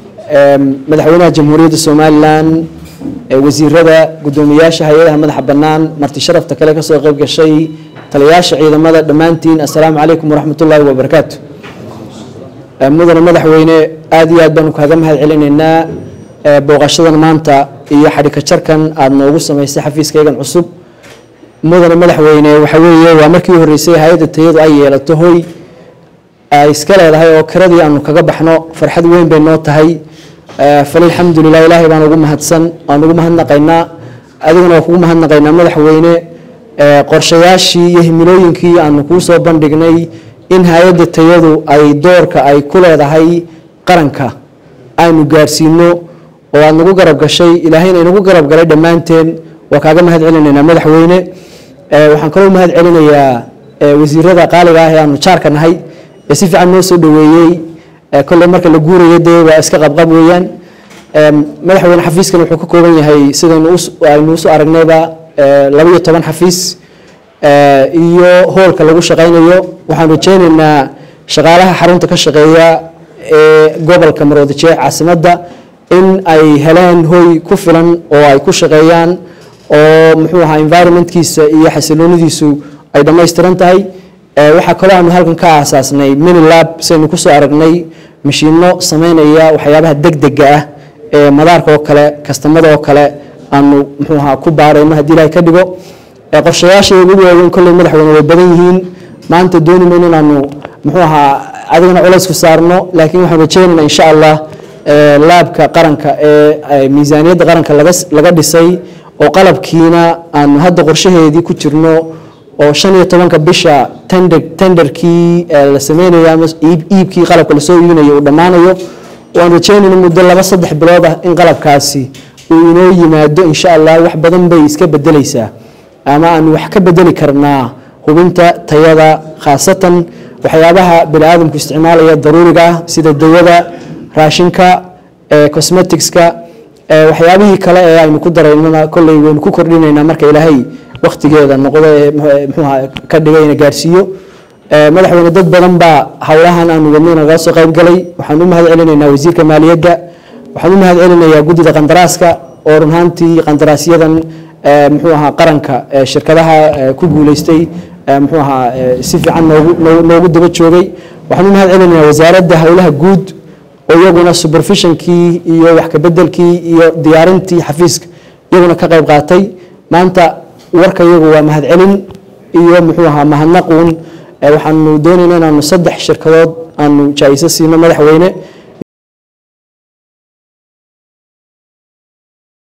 madaxweynaha jamhuuriyadda somalilan wasiirada guddoomiyaasha hay-adaha madaxa bannaan marti sharafta kale kasoo qayb gashay taliyayaasha ciidamada dhammaantiin assalaamu calaykum waraxmat ullaahi wabarakaatu mudane madaxweyne aada iyo aad baanu kaaga mahad celinaynaa booqashadan maanta iyo xadhika jarkan aada noogu samaysay xafiiskaygan cusub mudane madaxweyne waxa weeye waa markii horreysay hay-adda tayadu ay yeelato hoy ay iska leedahay oo kiradii aanu kaga baxno farxad weyn bay noo tahay falilxamdulilah ilaahay baan ugu mahadsan waan ugu mahadnaqaynaa adiguna waa kugu mahadnaqaynaa madaxweyne qorshayaashii iyo himilooyinkii aanu kuu soo bandhignay in hay-adda tayadu ay doorka ay ku leedahay qaranka aynu gaarsiino oo aada nagu garab gashay ilaahayna inagu garab galay dhammaanteen waa kaaga mahad celinaynaa madaxweyne waxaan kaloo mahad celinayaa wasiirada qaaliga ah ee aanu jaarka nahay ee si fiican noo soo dhaweeyey kolley marka la guurayo dee waa iska qabqab weeyaan madaxweyne xafiiskan wuxuu ka kooban yahay sidaynu aynu usu aragnayba laba iyo toban xafiis iyo hoolka lagu shaqaynayo waxaan rajeynaynaa shaqaalaha xarunta ka shaqeeya ee gobolka maroodi jeex caasimadda in ay heleen hoy ku filan oo ay ku shaqeeyaan oo muxuu ahaa environmentkiisa iyo xasiloonidiisu ay dhammaystiran tahay waxaa kaloo aanu halkan ka aasaasnay minilab saynu kusoo aragnay mashiino sameynaya waxyaabaha degdega ah ee madaarka oo kale kastamada oo kale aanu muxuu ahaa ku baarayno haddii ilahay ka dhigo qorshayaasha ugu waaweyn kolley madaxweyne way badan yihiin maanta dooni mayno inaanu muxuu ahaa adigana culays ku saarno laakiin waxaan rajeynaynaa insha allah laabka qaranka ee miisaaniyadda qaranka laga laga dhisay oo qalabkiina aanu hadda qorshaheedii ku jirno oo shan iyo tobanka bisha tender tenderkii la sameynayo ama iibkii qalabka lasoo iibinayo uu dhammaanayo waan rajeynayna muddo laba saddex bilood ah in qalabkaasi uu inoo yimaado insha allah wax badan bay iska bedeleysaa ama aanu wax ka bedeli karnaa hubinta tayada khaasatan waxyaabaha bini aadamku isticmaalaya daruuriga ah sida dawada raashinka cosmeticska waxyaabihii kale ee aynu ku daraynana kolley waynu ku kordhinaynaa marka ilaahay waktigeeda noqdo ee muxuuha ka dhigayna gaarsiiyo madaxweyne dad badan baa howlahan aanu wadnay nagala soo qayb galay waxaan u mahad celinaynaa wasiirka maaliyadda waxaan u mahad celinayaa guddida qandaraaska oo run ahaantii qandaraasyadan muxuu ahaa qaranka shirkadaha ku guuleystay muxuu ahaa si fiican noogu noogu daba joogay waxaan u mahad celinayaa wasaaradda howlaha guud oo iyaguna supervisionkii iyo wax kabedelkii iyo diyaarintii xafiiska iyaguna ka qayb qaatay maanta warka iyagu waa mahad celin iyo muxuu ahaa mahadnaquun waxaanu doonaynaa inaanu saddex shirkadood aanu jaa-iso siino madaxweyne